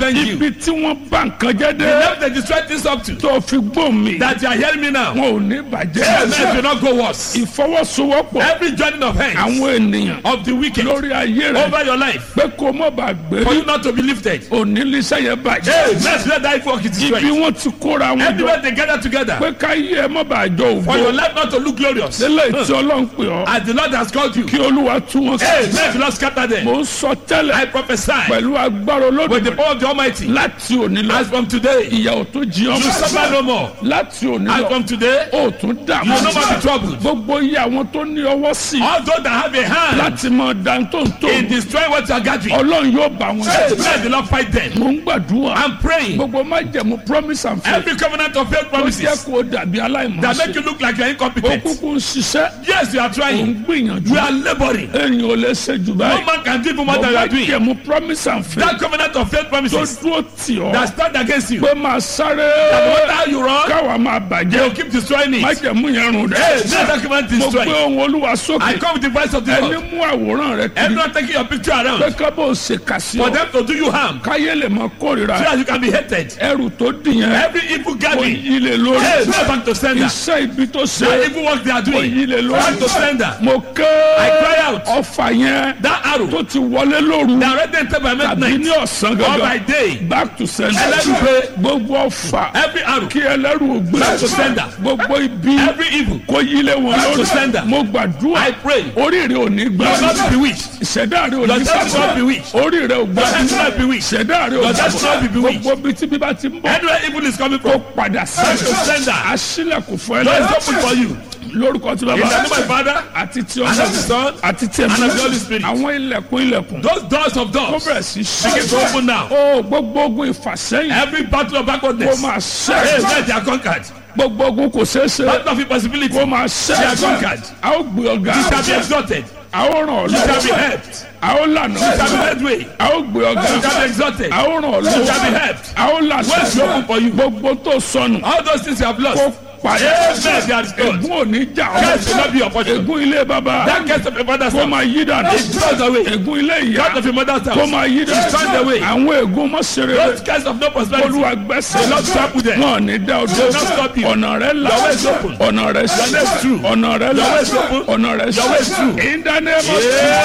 avenge you. ibi tí wọ́n bá nǹkan jẹ́ The dé level they destroy things up to. tó fi gbóhùn mi That you are hearing me now. wọn ò ní bàjẹ́ Amen. Do not go worse. ìfọwọ́sowọ́pọ̀ Every joining of hands àwọn ènìyàn of the wicked lórí ayé rẹ over your life pé kó mọ̀ bá gbé for you not to be lifted. onílísẹ́ yẹn bàjẹ́ Amen. Let that work is ibi destroyed. wọ́n ti kóra wọn jọ Everywhere they gather together pé ká yí ẹ mọ̀ bá jọ for your ògbó life not to look glorious. lélẹ̀ tí ọlọ́run pè ọ́ As the Lord has called you. kí olúwa tú wọn Amen. sí Do not scatter them. mò ń sọ tẹ́lẹ̀ I prophesy pẹ̀lú agbára with the olódùmarè power of the Almighty. láti òní lọ As from today, you ìyàwó tó jí ọmọ suffer no more. láti òní As lọ from today, ó tún dààmú you will no more be troubled. gbogbo iye àwọn tó ní ọwọ́ sí All those that have a hand láti mọ dáńtóńtó in destroying what you are gathering, ọlọ́run yóò bá wọn Amen. jẹ́ Do not fight them. mò ń gbàdúrà I'm praying. gbogbo májẹ̀mú promise and faith Every covenant of faith ó jẹ́ promises kó dàbí that make aláìmọ̀ọ́sẹ̀ you look like you are ó incompetent. kúkú ń ṣiṣẹ́ Yes, you are ó ń trying. gbìyànjú You are laboring. èyàn ò lè ṣe jù No báyìí man can do even more than you are doing. májẹ̀mú promise and faith That covenant of faith tó promises dúró tì ọ́ that stand against you. pé máa sáré No matter how you run, káwa máa they bàjẹ́ will keep destroying it. májẹ̀mú yẹn rùn Hey, dẹ́ let that covenant mo gbé destroy. ohun olúwa I sókè come with the voice of the ẹni Lord. mú àwòrán rẹ kiri Everyone taking your picture pé around kábò ṣe kà sí for ọ them to do you harm káyé lè mọ kórìíra so that you can be hated. ẹrù tó dìyẹn Every evil kò gathering, yí lè lórí hey, no back to sender. iṣẹ́ ibi tó ṣe That evil work they are kò doing, yí lè back to lórí sender. mo ké I cry out. ọfà yẹn That arrow tó ti wọlé lóru that already entered by tàbí ní midnight ọ̀sán or by gangan day. back to sender Ẹlẹ́rù pé gbogbo ọfà every arrow, kí ẹlẹ́rù ògbé Back to sender. gbogbo ibi every evil, kò yí lé wọn Back to lórí sender. mo gbàdúrà I pray. oríire ò ní gbà You will not be bewitched. ìṣẹ̀dá rẹ ò Your ní destiny will not be gbà bewitched. oríire ò gbà Your destiny will not be bewitched. ìṣẹ̀dá rẹ ò Your destiny will be gbà bewitched. gbogbo ibi tí bíbá ti ń bọ̀ Anywhere evil is coming kó from, padà back to sí sender. àṣìlẹ̀kùn fún Door is ẹlẹ́yìn open for you. lórúkọ tí In bàbá the name of my Father, àti tí and ọmọ of the Son, àti tí and ẹ̀mí of the Holy Spirit. àwọn ilẹ̀kùn ilẹ̀kùn those doors of kó doors bẹ̀rẹ̀ sí begin to ṣí open now. ó gbogbo ogun ìfàsẹ́yìn Every battle of kó backwardness, máa hey, ṣẹ́ where they are conquered. gbogbo ogun kò ṣeé ṣe Battle of impossibility, kó you máa They are ṣẹ́ conquered. a ó gbé ọ̀gá shall be exalted. a ó ràn ọ́ You shall be lọ́wọ́ helped. a ó lànà You shall be led way. a ó gbé ọ̀gá You shall be exalted. a ó ràn ọ́ You shall be lọ́wọ́ helped. a ó lànà Where's your hope for you? gbogbo tó sọnù All those things you have kó lost, padà Amen. They are restored. ègún ò ní jà Curse will ọ́ not be your portion. ègún ilé bàbá That curse of your father's kó house, máa yí dànù it goes away. ègún ilé ìyá God of your mother's kó house, máa yí it turns dànù away. àwọn ègún mọ́sẹ̀rẹ̀ Those curse of no prosperity, olúwa gbẹ́sẹ̀ The Lord stop with them. wọn ò ní dá ọdún will not stop you. ọ̀nà rẹ̀ là Your way is open. ọ̀nà rẹ̀ sí Your way is true. ọ̀nà rẹ̀ là Your way is open. ọ̀nà rẹ̀ sí Your way is true. ìdánimọ̀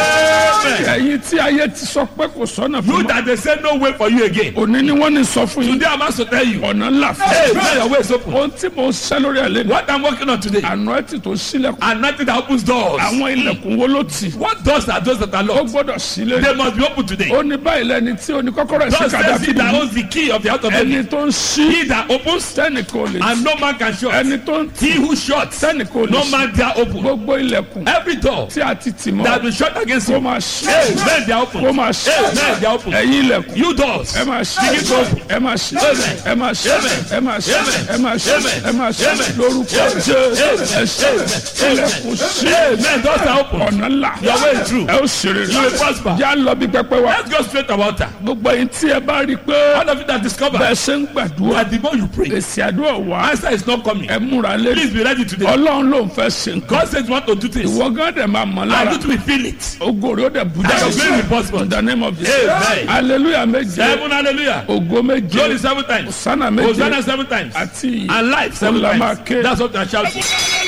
Amen. ẹ̀yin tí ayé ti sọ pé kò sọ́nà fún You mi that they say no way for you again. òní ni wọ́n ní sọ fún yín Today I'm asked to tell you, ọ̀nà ńlá fún hey, yín now your way is open. ohun tí mo ń ṣẹ́ lórí ẹ̀ lẹ́nu What I'm working on today, àná ẹ̀ tí tó sílẹ̀kùn and nothing that opens doors. àwọn ilẹ̀kùn wo ló tì What doors are those that are ó locked? gbọ́dọ̀ sílẹ̀ They must be open today. ó ní báyìí lẹ́ni tí ó ní kọ́kọ́rọ́ ẹ̀ sí God says he kàdáfì that owns the key of the house of David. ẹni tó ń ṣí He that opens tẹ́nìkan ò lè and tì no man can shut. ẹni tó ń tì He who shuts, tẹ́nìkan ò lè no ṣí man dare open. gbogbo ilẹ̀kùn Every door tí a ti tì mọ́ that will shut against kó you, máa ṣí hey, men they are open. kó máa ṣí Hey, men they are open. ẹ̀yin ilẹ̀kùn You doors, ẹ máa ṣí begin to open. ẹ máa ṣí Amen. ẹ máa ṣí Amen. ẹ máa ṣí Amen. ẹ máa ṣí Amen. ẹ máa ṣí Amen. lórúkọ Amen. jésù Amen. ẹ ṣí ilẹ̀kùn ṣí Hey, men doors are open. ọ̀nà ńlá Your way is true. ẹ ó ṣeré You will prosper. já lọ bí pẹpẹ wa Let's go straight about that. gbogbo yìí tí ẹ bá rí i pé All of you that discover bẹ́ẹ̀ ṣe ń gbàdúrà that the more you pray, èsì àdúrà wá answer is not coming. ẹ múra lé Please be ready today. ọlọ́run ló ń fẹ́ ṣe nǹkan God says you want to do things. ìwọ gán dẹ̀ máa mọ̀ And lára you will feel it. ògo rẹ̀ ó dẹ̀ bú And your glory will jáde possible. in the name of Jesus Amen. hallelujah méje Seven hallelujah. ògo méje Glory seven times. sánà méje Hosanna seven times. àti And life seven Ola times. máa ké. That's what I shall do.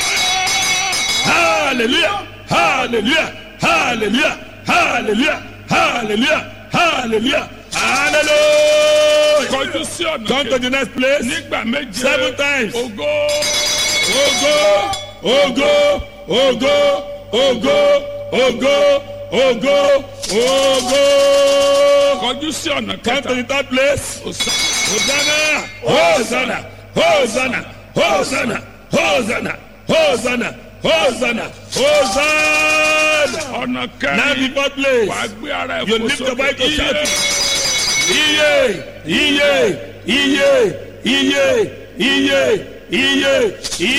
Hallelujah. Hallelujah. Hallelujah. Hallelujah. Hallelujah. Hallelujah. Hallelujah. kọjú sí ọ̀nà Come to the next place. nígbà méje Seven times. ògo Ogo, ogo, ogo, ogo, ogo, ogo, ogo. kọjú sí ọ̀nà Come kẹta to the third place. Hosanna, Hosanna, Hosanna, Hosanna, Hosanna, Hosanna, Hosanna, Hosanna. ọ̀nà Now kẹrin the fourth place. wàá gbé ara ẹ̀ You fò lift your sókè Bible shout. iye Iye, iye, iye, iye, iye, iye, iye,